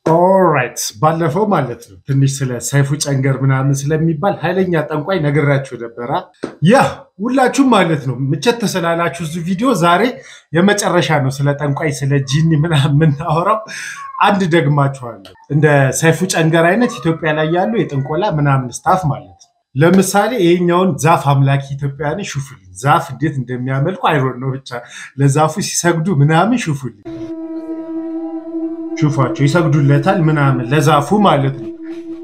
ኦራይት ባለፈው ማለት ነው ትንሽ ስለ ሰይፉ ጨንገር ምናምን ስለሚባል ኃይለኛ ጠንቋይ ነግራችሁ ነበራ። ያ ሁላችሁም ማለት ነው ምቸት ተስላላችሁ እዚህ ቪዲዮ ዛሬ የመጨረሻ ነው። ስለ ጠንቋይ ስለ ጂኒ ምናምን የምናወራው አንድ ደግማችኋለሁ። እንደ ሰይፉ ጨንገር አይነት ኢትዮጵያ ላይ ያሉ የጥንቆላ ምናምን ስታፍ ማለት ነው። ለምሳሌ ይሄኛውን ዛፍ አምላኪ ኢትዮጵያን ሹፉልኝ። ዛፍ እንዴት እንደሚያመልኩ አይሮን ነው ብቻ ለዛፉ ሲሰግዱ ምናምን ሹፉልኝ ሹፏቸው ይሰግዱለታል ምናምን ለዛፉ ማለት ነው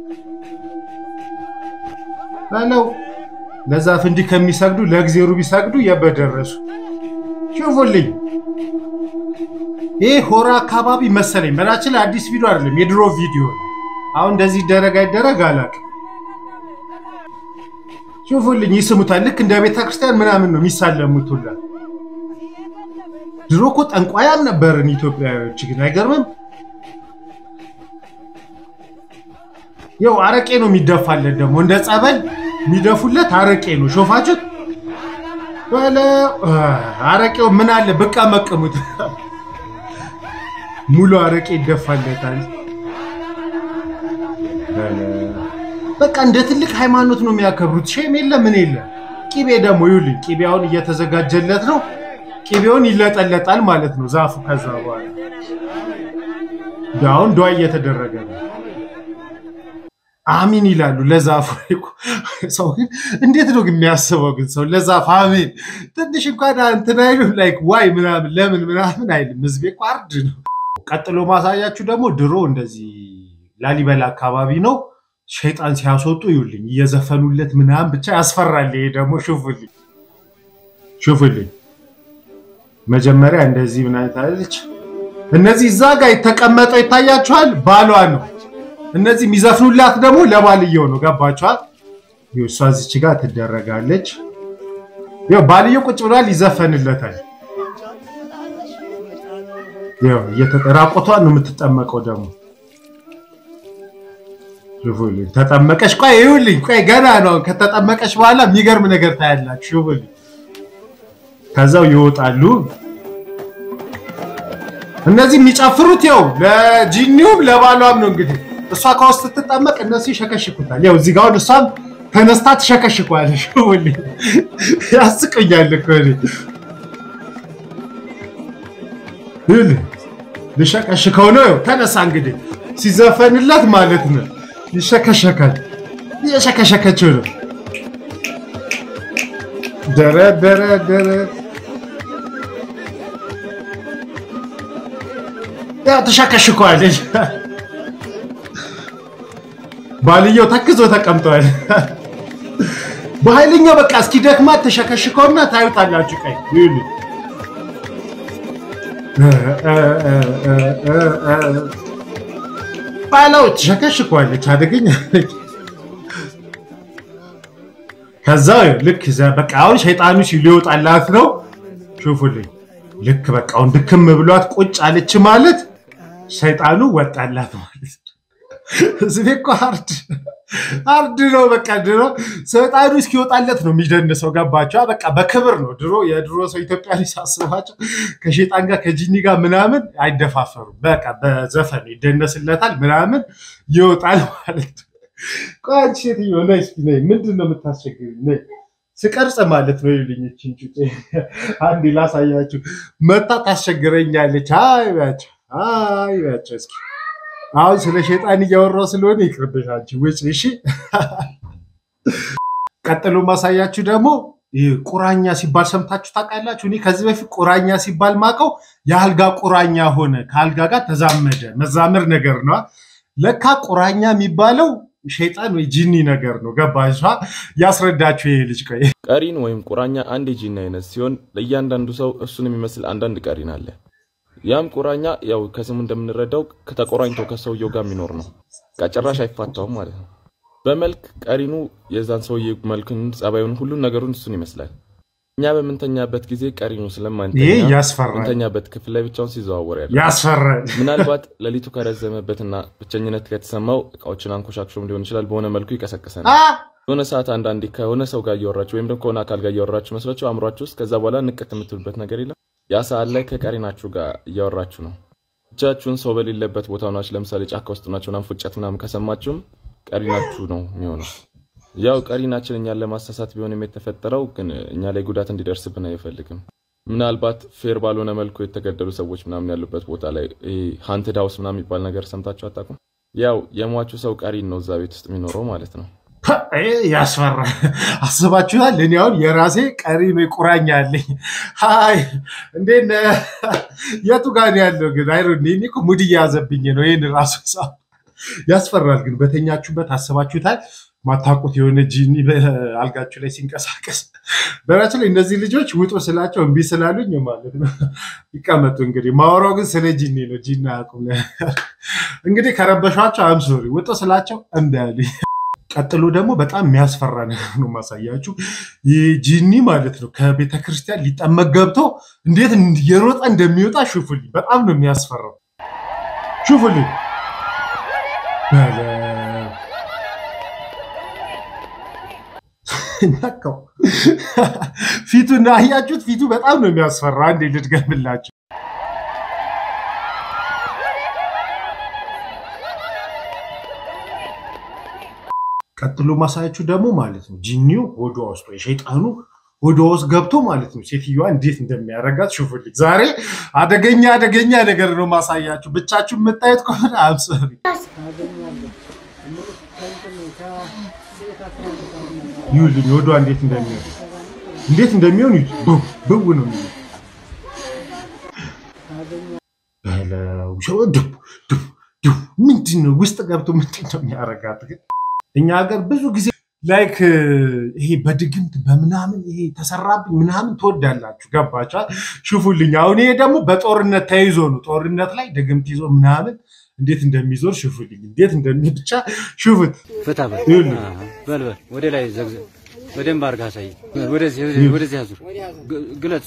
በለው ለዛፍ እንዲህ ከሚሰግዱ ለእግዜሩ ቢሰግዱ የበደረሱ ሹፉልኝ ይህ ሆራ አካባቢ መሰለኝ በናችን ላይ አዲስ ቪዲዮ አይደለም የድሮ ቪዲዮ ነው አሁን እንደዚህ ይደረግ አይደረግ አላውቅም ሹፉልኝ ይስሙታል ልክ እንደ ቤተክርስቲያን ምናምን ነው የሚሳለሙት ሁላ ድሮ እኮ ጠንቋያም ነበርን ኢትዮጵያዎች ግን አይገርምም ይው አረቄ ነው የሚደፋለት ደግሞ እንደ ጸበል የሚደፉለት አረቄ ነው ሾፋችሁት በለ አረቄው ምን አለ ብቃ መቀሙት ሙሉ አረቄ ይደፋለታል በቃ እንደ ትልቅ ሃይማኖት ነው የሚያከብሩት ሼም የለ ምን የለ ቂቤ ደግሞ ይውልኝ ቂቤውን እየተዘጋጀለት ነው ቂቤውን ይለጠለጣል ማለት ነው ዛፉ ከዛ በኋላ አሁን ዷ እየተደረገ ነው አሚን ይላሉ ለዛፉ ሰው ግን እንዴት ነው የሚያስበው ግን ሰው ለዛፍ አሚን ትንሽ እንኳን እንትን አይሉም ላይክ ዋይ ምናምን ለምን ምናምን አይልም ህዝቤ እኮ አርድ ነው ቀጥሎ ማሳያችሁ ደግሞ ድሮ እንደዚህ ላሊበላ አካባቢ ነው ሸይጣን ሲያስወጡ ይውልኝ እየዘፈኑለት ምናምን ብቻ ያስፈራል ይሄ ደግሞ ሹፉልኝ ሹፉልኝ መጀመሪያ እንደዚህ ምን አይነት አለች እነዚህ እዛ ጋር የተቀመጠው ይታያችኋል ባሏ ነው እነዚህ የሚዘፍኑላት ደግሞ ለባልየው ነው ገባችኋል እሷ እዚች ጋር ትደረጋለች ባልየው ቁጭ ብሏል ይዘፈንለታል ራቆቷን ነው የምትጠመቀው ደግሞ ተጠመቀች ቆይ ይኸውልኝ ቆይ ገና ነው ከተጠመቀች በኋላ የሚገርም ነገር ታያላችሁ ይኸውልኝ ከዛው ይወጣሉ እነዚህ የሚጨፍሩት ያው ለጂኒውም ለባሏም ነው እንግዲህ እሷ ከውስጥ ስትጠመቅ እነሱ ይሸከሽኩታል ያው እዚህ ጋር እሷም ተነስታ ትሸከሽኳለሽ ያስቀኛል እኮ ልሸከሽከው ነው ተነሳ እንግዲህ ሲዘፈንለት ማለት ነው ይሸከሸካል እየሸከሸከችው ነው ደረ ደረ ደረ ተሸከሽከዋለች ባልየው ተክዞ ተቀምጠዋል በኃይለኛው በቃ እስኪ ደክማት ተሸከሽከውና ታዩታላችሁ ቀይ ይሉ ባለው ተሸከሽከዋለች አደገኛ ከዛ ልክ በቃ አሁን ሸይጣኑ ሊወጣላት ነው ሹፉልኝ ልክ በቃ አሁን ድክም ብሏት ቁጭ አለች ማለት ሸይጣኑ ወጣላት ማለት ህዝቤ እኮ ሀርድ ሀርድ ነው። በቃ ድሮ ሰይጣኑ እስኪወጣለት ነው የሚደንሰው። ገባቸው? በቃ በክብር ነው ድሮ የድሮ ሰው ኢትዮጵያ ላይ ሳስባቸው ከሼጣን ጋር ከጂኒ ጋር ምናምን አይደፋፈሩም። በቃ በዘፈን ይደነስለታል ምናምን ይወጣል ማለት ነው። ቆይ አንቺ ሴትዮ ነይ እስኪ ነይ፣ ምንድን ነው የምታስቸግሪኝ? ነይ ስቀርጽ ማለት ነው ይልኝ እችን ጩጬ አንዴ ላሳያችሁ። መታ ታስቸግረኛለች። አይ በያቸው፣ አይ በያቸው እስኪ አሁን ስለ ሸይጣን እያወራው ስለሆነ ይቅርብሽ አንቺ ውጭ። እሺ ቀጥሎ ማሳያችሁ ደግሞ ቁራኛ ሲባል ሰምታችሁ ታውቃላችሁ? እኔ ከዚህ በፊት ቁራኛ ሲባል ማቀው የአልጋ ቁራኛ ሆነ፣ ከአልጋ ጋር ተዛመደ፣ መዛመር ነገር ነው። ለካ ቁራኛ የሚባለው ሸይጣን ወይ ጂኒ ነገር ነው። ገባሽ? ያስረዳችሁ ይሄ ልጅ። ቆይ ቀሪን ወይም ቁራኛ አንድ የጂኒ አይነት ሲሆን ለእያንዳንዱ ሰው እሱን የሚመስል አንዳንድ ቀሪን አለ። ያም ቁራኛ ያው ከስሙ እንደምንረዳው ከተቆራኝቶ ከሰውየው ጋር የሚኖር ነው። ጭራሽ አይፋታውም ማለት ነው። በመልክ ቀሪኑ የዛን ሰውዬ መልክን፣ ጸባዩን፣ ሁሉን ነገሩን እሱን ይመስላል። እኛ በምንተኛበት ጊዜ ቀሪኑ ይሄ ስለማንተኛ ያስፈራል፣ ምንተኛበት ክፍል ላይ ብቻውን ሲዘዋወር ያለ ያስፈራል። ምናልባት ሌሊቱ ከረዘመበትና ብቸኝነት ከተሰማው እቃዎችን አንኮሻክሾም ሊሆን ይችላል። በሆነ መልኩ ይቀሰቅሰናል። አ የሆነ ሰዓት አንዳንዴ ከሆነ ሰው ጋር እያወራችሁ ወይም ደግሞ ከሆነ አካል ጋር እያወራችሁ መስሏችሁ አእምሯችሁ ውስጥ ከዛ በኋላ ንቅት የምትሉበት ነገር የለም። ያ ሰዓት ላይ ከቀሪናችሁ ጋር እያወራችሁ ነው። ብቻችሁን ሰው በሌለበት ቦታ ሆናችሁ ለምሳሌ ጫካ ውስጥ ናችሁ ምናምን ፉጨት ምናምን ከሰማችሁም ቀሪ ናችሁ ነው የሚሆነው። ያው ቀሪ ናችን እኛን ለማሳሳት ቢሆንም የተፈጠረው ግን እኛ ላይ ጉዳት እንዲደርስብን አይፈልግም። ምናልባት ፌር ባልሆነ መልኩ የተገደሉ ሰዎች ምናምን ያሉበት ቦታ ላይ ሀንትድ ሃውስ ምናምን የሚባል ነገር ሰምታችሁ አታውቁም? ያው የሟቹ ሰው ቀሪ ነው እዛ ቤት ውስጥ የሚኖረው ማለት ነው። ያስፈራል። አስባችኋል? እኔ አሁን የራሴ ቀሪ ነው ቁራኛ አለኝ። ሀይ እንዴት ነህ? የቱ ጋር ነው ያለው ግን? አይ እኔ እኮ ሙድ እየያዘብኝ ነው። ይህን ራሱ ሰው ያስፈራል። ግን በተኛችሁበት አስባችሁታል? ማታውቁት የሆነ ጂኒ በአልጋችሁ ላይ ሲንቀሳቀስ። በራችን ላይ እነዚህ ልጆች ውጡ ስላቸው እምቢ ስላሉኝ ማለት ነው ይቀመጡ። እንግዲህ ማወራው ግን ስለ ጂኒ ነው። ጂኒ አያውቁም። እንግዲህ ከረበሿቸው አምሶሪ ውጡ ስላቸው እምቢ አሉኝ። ቀጥሎ ደግሞ በጣም የሚያስፈራ ነገር ነው ማሳያችሁ። ይህ ጂኒ ማለት ነው ከቤተ ክርስቲያን ሊጠመቅ ገብቶ እንዴት እየሮጠ እንደሚወጣ ሹፉልኝ። በጣም ነው የሚያስፈራው። ሹፉልኝ ነካው ፊቱን አያችሁት? ፊቱ በጣም ነው የሚያስፈራ። አንዴ ልድገምላችሁ። ቀጥሎ ማሳያችሁ ደግሞ ማለት ነው ጂኒው ሆዷ ውስጥ ወይ ሸይጣኑ ሆዷ ውስጥ ገብቶ ማለት ነው ሴትዮዋ እንዴት እንደሚያደርጋት ሹፉልኝ። ዛሬ አደገኛ አደገኛ ነገር ነው ማሳያችሁ። ብቻችሁ የምታዩት ከሆነ አብሰሪ ይሁልኝ ሆዷ እንዴት እንደሚሆን እንዴት እንደሚሆን ብው ነው ምንድን ነው ውስጥ ገብቶ ምንድን ነው የሚያደርጋት? እኛ ሀገር ብዙ ጊዜ ላይክ ይሄ በድግምት በምናምን ይሄ ተሰራብኝ ምናምን ትወዳላችሁ። ገባችኋል? ሽፉልኝ። አሁን ይሄ ደግሞ በጦርነት ተይዞ ነው። ጦርነት ላይ ድግምት ይዞ ምናምን እንዴት እንደሚዞር ሽፉልኝ። እንዴት እንደሚ ብቻ ሽፉት። ፍታ በል በል በል ወደ ላይ ዘግዘግ በደንብ አድርገህ አሳይ። ወደዚህ ወደዚህ አዙር፣ ግለጽ።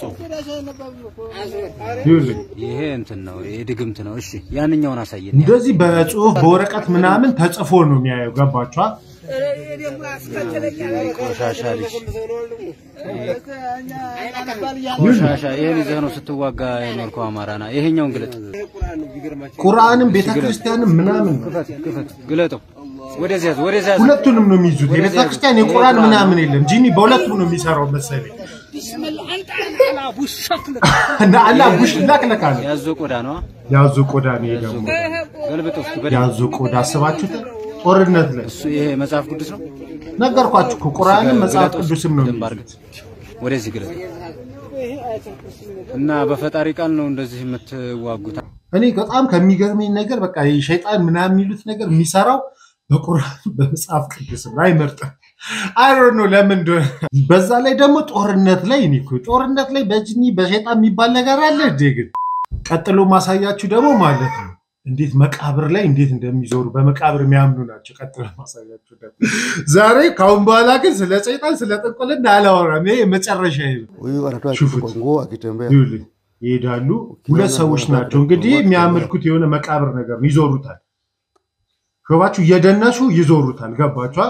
ይኸውልኝ ይሄ እንትን ነው፣ ይሄ ድግምት ነው። እሺ ያንኛውን አሳየን። እንደዚህ በጽሁፍ በወረቀት ምናምን ተጽፎ ነው የሚያየው። ገባችኋል? ቆሻሻ ልጅ ቆሻሻ። ይሄን ይዘህ ነው ስትዋጋ የኖርከው አማራና። ይሄኛውን ግለጥ። ቁርአንም ቤተክርስቲያንም ምናምን ነው። ክፈት፣ ግለጠው። ወደዚህ ያዝ፣ ወደዚህ ያዝ። ሁለቱንም ነው የሚይዙት። የቤተክርስቲያን የቁርአን ምናምን የለም። ጂኒ በሁለቱም ነው የሚሰራው መሰለኝ። እና አላህ ቡሽ ላክለካ ነው ያዞ ቆዳ ነው። ያዙ ቆዳ ነው ይሄ ደግሞ ገልብጥ ውስጥ በደንብ ያዙ ቆዳ አስባችሁት ጦርነት ላይ እሱ ይሄ መጽሐፍ ቅዱስ ነው። ነገርኳችሁ እኮ ቁርአንም መጽሐፍ ቅዱስም ነው በደንብ የሚይዙት። አድርገህ ወደዚህ ግለጥ እና በፈጣሪ ቃል ነው እንደዚህ የምትዋጉት። እኔ በጣም ከሚገርመኝ ነገር በቃ ይሄ ሸይጣን ምናምን የሚሉት ነገር የሚሰራው በቁርአን በመጽሐፍ ቅዱስም አይመርጥም። አይሮ ነው ለምን እንደሆነ። በዛ ላይ ደግሞ ጦርነት ላይ እኔ እኮ ጦርነት ላይ በጅኒ በሸይጣን የሚባል ነገር አለ እንዴ? ግን ቀጥሎ ማሳያችሁ ደግሞ ማለት ነው እንዴት መቃብር ላይ እንዴት እንደሚዞሩ በመቃብር የሚያምኑ ናቸው። ቀጥሎ ማሳያችሁ ደግሞ ዛሬ ካሁን በኋላ ግን ስለ ሰይጣን ስለ ጥንቁልና አላወራም። ይሄ መጨረሻ ነው። Huyu anatoa Shufuti. nguo akitembea. ይኸውልህ ይሄዳሉ። ሁለት ሰዎች ናቸው እንግዲህ የሚያመልኩት የሆነ መቃብር ነገር ነው። ይዞሩታል። ሾባችሁ እየደነሱ ይዞሩታል። ገባችኋ?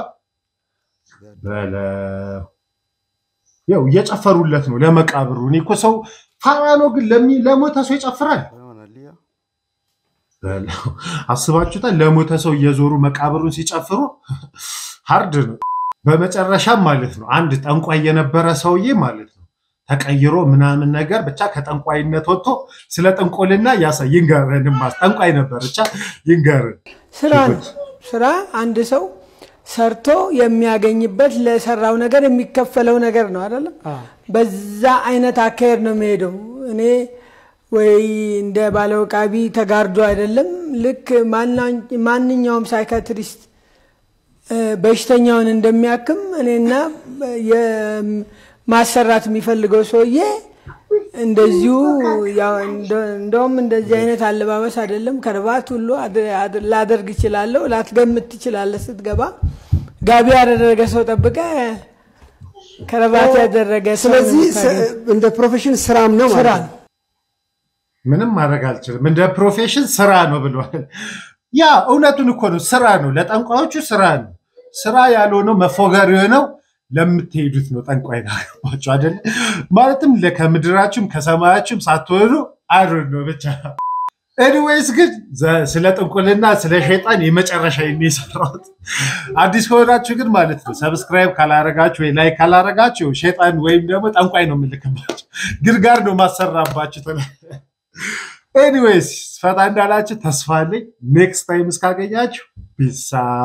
በለው ያው እየጨፈሩለት ነው ለመቃብሩ። እኔ እኮ ሰው ፋራ ነው፣ ግን ለሚ- ለሞተ ሰው ይጨፍራል። Analia. በለው አስባችሁታል? ለሞተ ሰው እየዞሩ መቃብሩን ሲጨፍሩ ሀርድ ነው። በመጨረሻም ማለት ነው አንድ ጠንቋይ የነበረ ሰውዬ ማለት ነው ተቀይሮ ምናምን ነገር ብቻ ከጠንቋይነት ወጥቶ ስለ ጥንቆልና ያሳ ይንገረን። ማስ ጠንቋይ ነበር ብቻ ይንገረን። ስራ ነው። ስራ አንድ ሰው ሰርቶ የሚያገኝበት ለሰራው ነገር የሚከፈለው ነገር ነው አይደለም። በዛ አይነት አካሄድ ነው የሚሄደው። እኔ ወይ እንደ ባለውቃቢ ተጋርዶ አይደለም። ልክ ማና- ማንኛውም ሳይካትሪስት እ፣ በሽተኛውን እንደሚያክም እኔና የ- ማሰራት የሚፈልገው ሰውዬ እንደዚሁ ያው እንደ- እንደውም እንደዚህ አይነት አለባበስ አይደለም ከርባት ሁሉ አድ- አድ- ላደርግ እችላለሁ። ላትገምት ትችላለህ። ስትገባ ጋቢ ያደረገ ሰው ጠብቀ ከረባት ያደረገ ሰው ነው ስለዚህ የምታገኘው። እንደ ፕሮፌሽን ስራም ነው ስራ ማለት ነው። ነው። ምንም ማድረግ አልችልም። እንደ ፕሮፌሽን ስራ ነው ብሏል። ያ እውነቱን እኮ ነው። ስራ ነው፣ ለጠንቋዮቹ ስራ ነው። ስራ ያልሆነው መፎገር የሆነው ለምትሄዱት ነው። ጠንቋይ ናባቸው አይደለ? ማለትም ለ- ከምድራችሁም ከሰማያችሁም ሳትወዱ አይሮ ነው ብቻ ኤኒዌይስ ግን ዘ- ስለ ጥንቁልና ስለ ሸይጣን የመጨረሻ የሰራሁት አዲስ ከሆናችሁ ግን ማለት ነው ሰብስክራይብ ካላረጋችሁ ወይ ላይክ ካላረጋችሁ ሸይጣን ወይም ደግሞ ጠንቋይ ነው የምልክባችሁ ግርጋር ነው ማሰራባችሁ ኤኒዌይስ ፈታ እንዳላችሁ ተስፋ አለኝ ኔክስት ታይም እስካገኛችሁ ፒሳ